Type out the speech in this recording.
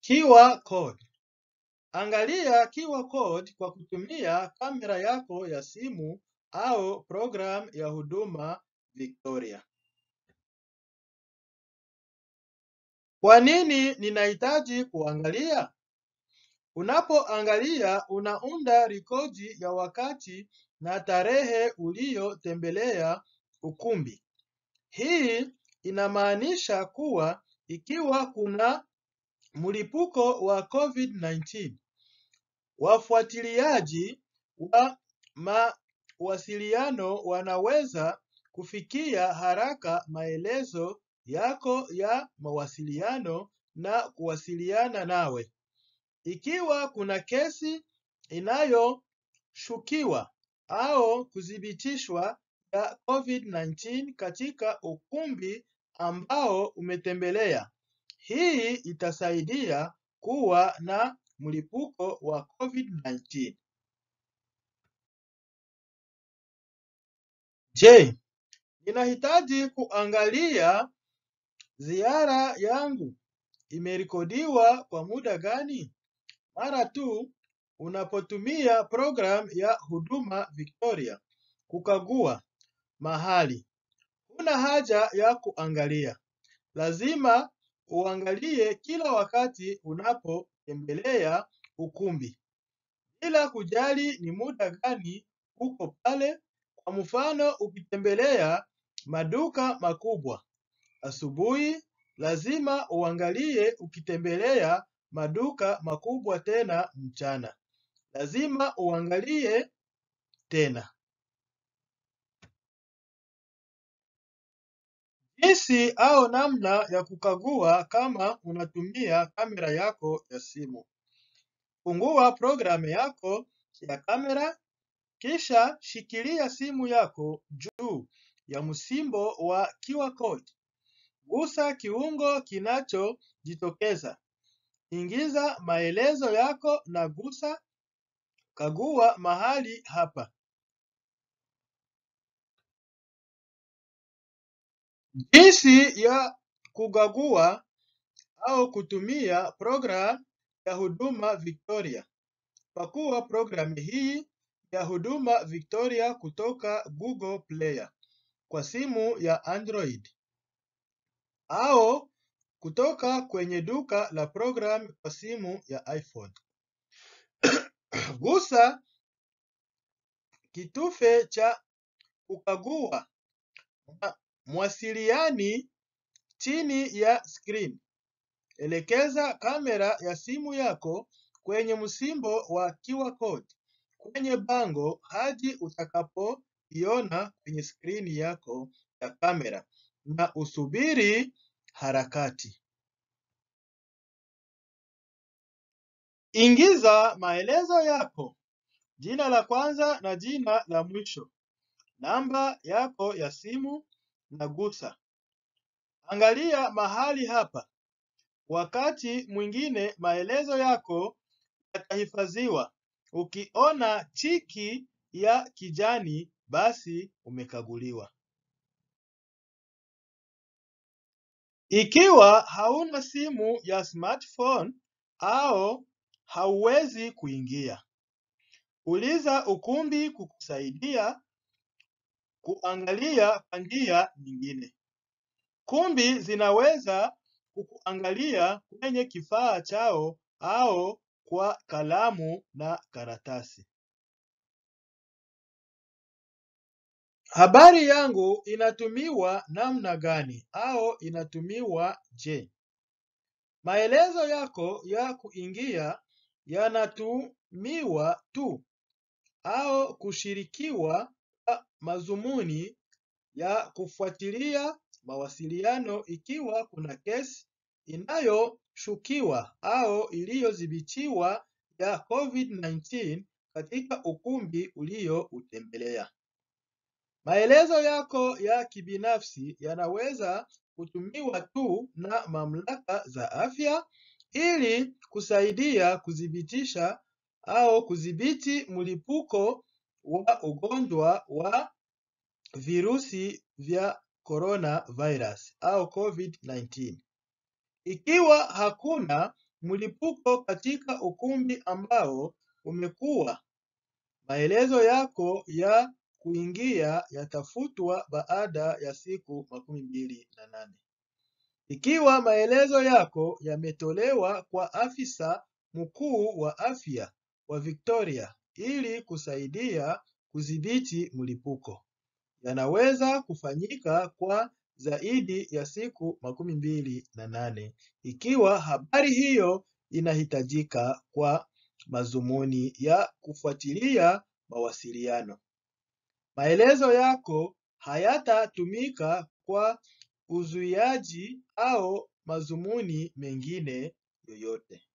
QR code. Angalia QR code kwa kutumia kamera yako ya simu au program ya huduma Victoria. Kwa nini ninahitaji kuangalia? Unapoangalia unaunda rekodi ya wakati na tarehe uliyotembelea ukumbi. Hii inamaanisha kuwa ikiwa kuna mlipuko wa COVID-19, wafuatiliaji wa mawasiliano wanaweza kufikia haraka maelezo yako ya mawasiliano na kuwasiliana nawe. Ikiwa kuna kesi inayoshukiwa au kuthibitishwa ya COVID-19 katika ukumbi ambao umetembelea, hii itasaidia kuwa na mlipuko wa COVID-19. Je, ninahitaji kuangalia ziara yangu imerekodiwa kwa muda gani? Mara tu unapotumia program ya huduma Victoria kukagua mahali. Huna haja ya kuangalia. Lazima uangalie kila wakati unapotembelea ukumbi. Bila kujali ni muda gani uko pale, kwa mfano ukitembelea maduka makubwa asubuhi, lazima uangalie ukitembelea maduka makubwa tena mchana. Lazima uangalie tena. Jinsi au namna ya kukagua kama unatumia kamera yako ya simu. Fungua programu yako ya kamera, kisha shikilia simu yako juu ya msimbo wa QR code. Gusa kiungo kinachojitokeza. Ingiza maelezo yako na gusa kagua mahali hapa. Jinsi ya kukagua au kutumia program ya huduma Victoria. Pakua programu hii ya huduma Victoria kutoka Google Player kwa simu ya Android au kutoka kwenye duka la program kwa simu ya iPhone. Gusa kitufe cha kukagua mwasiliani chini ya screen. Elekeza kamera ya simu yako kwenye msimbo wa QR code kwenye bango hadi utakapoiona kwenye skrini yako ya kamera na usubiri harakati. Ingiza maelezo yako, jina la kwanza na jina la mwisho, namba yako ya simu na gusa. Angalia mahali hapa. Wakati mwingine maelezo yako yatahifadhiwa. Ukiona tiki ya kijani basi umekaguliwa. Ikiwa hauna simu ya smartphone au hauwezi kuingia, uliza ukumbi kukusaidia kuangalia kwa njia nyingine. Kumbi zinaweza kukuangalia kwenye kifaa chao au kwa kalamu na karatasi. Habari yangu inatumiwa namna gani au inatumiwa je? Maelezo yako ya kuingia yanatumiwa tu au kushirikiwa kwa madhumuni ya kufuatilia mawasiliano ikiwa kuna kesi inayoshukiwa au iliyodhibitiwa ya COVID-19 katika ukumbi ulioutembelea. Maelezo yako ya kibinafsi yanaweza kutumiwa tu na mamlaka za afya ili kusaidia kuthibitisha au kudhibiti mlipuko wa ugonjwa wa virusi vya coronavirus au COVID-19. Ikiwa hakuna mlipuko katika ukumbi ambao umekuwa. Maelezo yako ya kuingia yatafutwa baada ya siku makumi mbili na nane. Ikiwa maelezo yako yametolewa kwa afisa mkuu wa afya wa Victoria ili kusaidia kudhibiti mlipuko, yanaweza kufanyika kwa zaidi ya siku makumi mbili na nane ikiwa habari hiyo inahitajika kwa madhumuni ya kufuatilia mawasiliano. Maelezo yako hayatatumika kwa uzuiaji au madhumuni mengine yoyote.